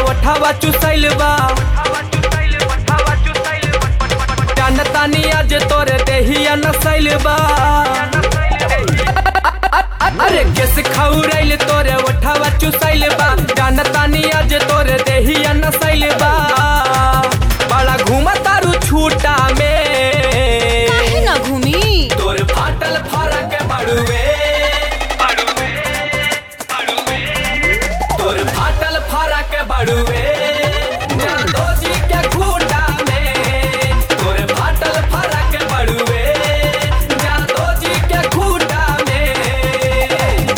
ओठावा चुसैल बा जानतानी आज तोरे देहिया नसैल बा अरे केस खौरैल तोरे ओठावा चुसैल बा जानतानी आज तोरे देहिया नसैल बा बड़ा घूमा तारू छूटा में काहे ना घूमी तोर फाटल फरक बड़ुए तोर फाटल फरक बड़ुए जादो जी के खूटा में तोर फाटल फरक बड़ुए जादो जी के खूटा में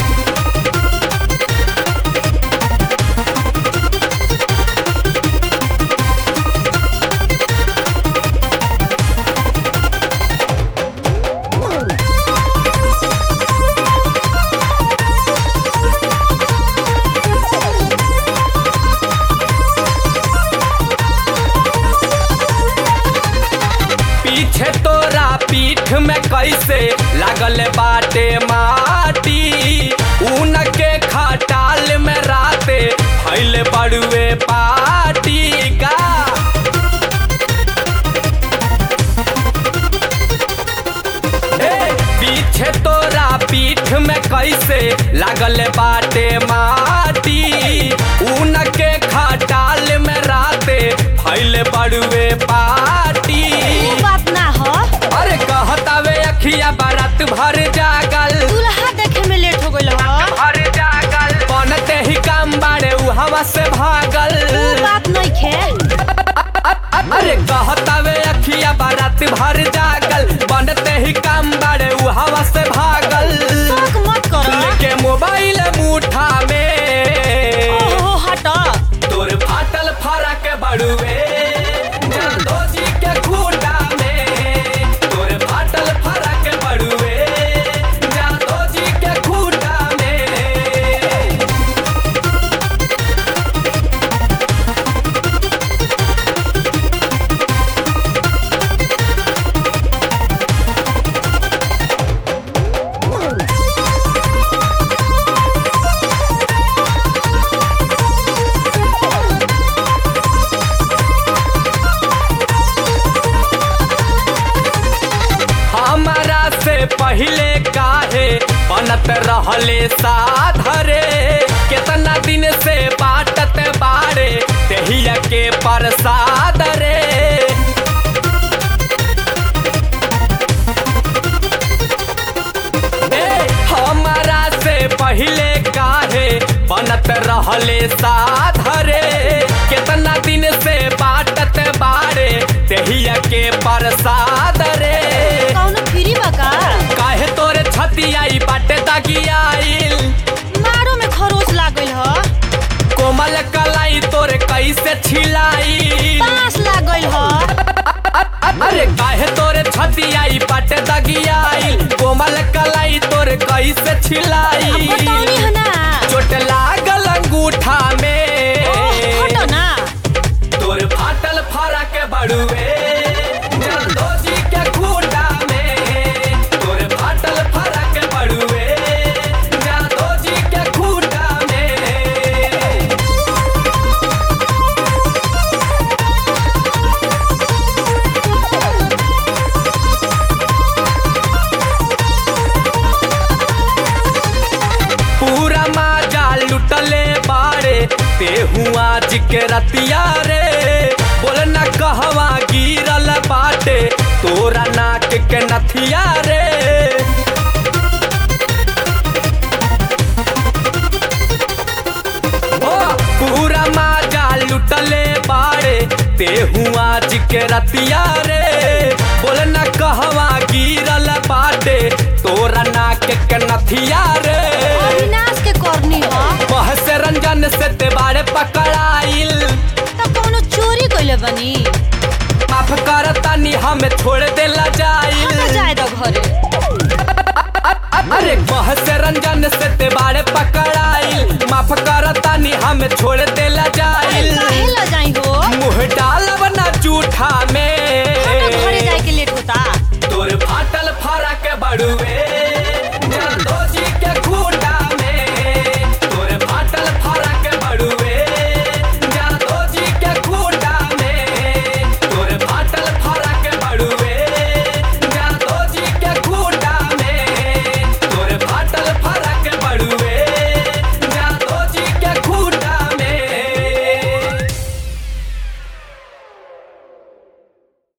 पीछे तोरा पीठ में कैसे लागल बाटे माटी ऊन के खटाल में राते फैल बड़ुए पाटी का ए, पीछे तोरा पीठ में कैसे लागल बाटे माटी ऊन के खटाल में राते फैल बड़ुए पाटी ऊ बात ना हो अरे कहतावे अखिया बारात भर जागल दूल्हा देखे में लेट हो गइल हो भर जागल बनते ही काम बाड़े उ हवा से भागल ऊ बात नइखे अरे कहतावे अखिया बारात भर जागल बनते ही काम बाड़े उ हवा से भागल शौक मत करो लेके मोबाइल मुठा में ओहो हट तोर फाटल फरक बड़ुए जादो जी के खूटा में तोर फाटल फरक बड़ुए जादो जी के खूटा में हमारा से पहले काहे बनत रहले साधरे केतना दिन से बाटत बाड़े तेहिया के प्रसाद रे ए, हमारा से पहले काहे बनत रहले साधरे केतना दिन से बाटत बाड़े तेहिया के प्रसाद रे कौनो फ्री बा का काहे तोरे छतियाई बाटे दागियाइल मारो में खरोच लाग गइल हो कोमल कलाई तोरे कैसे छिलाई पास लाग गइल हो अरे काहे तोरे छतियाई बाटे दागियाइल कोमल कलाई तोरे कैसे अब छिलाई बताउनी है ना चोट लागल अंगूठा में ओह, हटो ना तोर फाटल फरक बड़ुए जादो जी के खूटा में तोर फाटल फरक बड़ुए जादो जी के खूटा में पूरा माजा लुटले बाड़े ते हुआ जिके रतिया रे बोल न कहवा गिरल बाटे तोरा नाक के नथिया रे ओ पूरा माजा लुटले बाड़े ते हुआ जिके रतिया रे बोल न कहवा गिरल बाटे तोरा नाक के नथिया रे अविनाश के करनी हो बहस रंजन से ते बाड़े पकड़ाइल त कौनो चोरी कइले बनी माफ कर तनी हमें छोड़ देला जाइल हम जाए दो घरे अरे बहस रंजन से ते बाड़े पकड़ाइल माफ कर तनी हमें छोड़ देला अरे जाइल काहे ल जाई हो मुंह डालब ना जूठा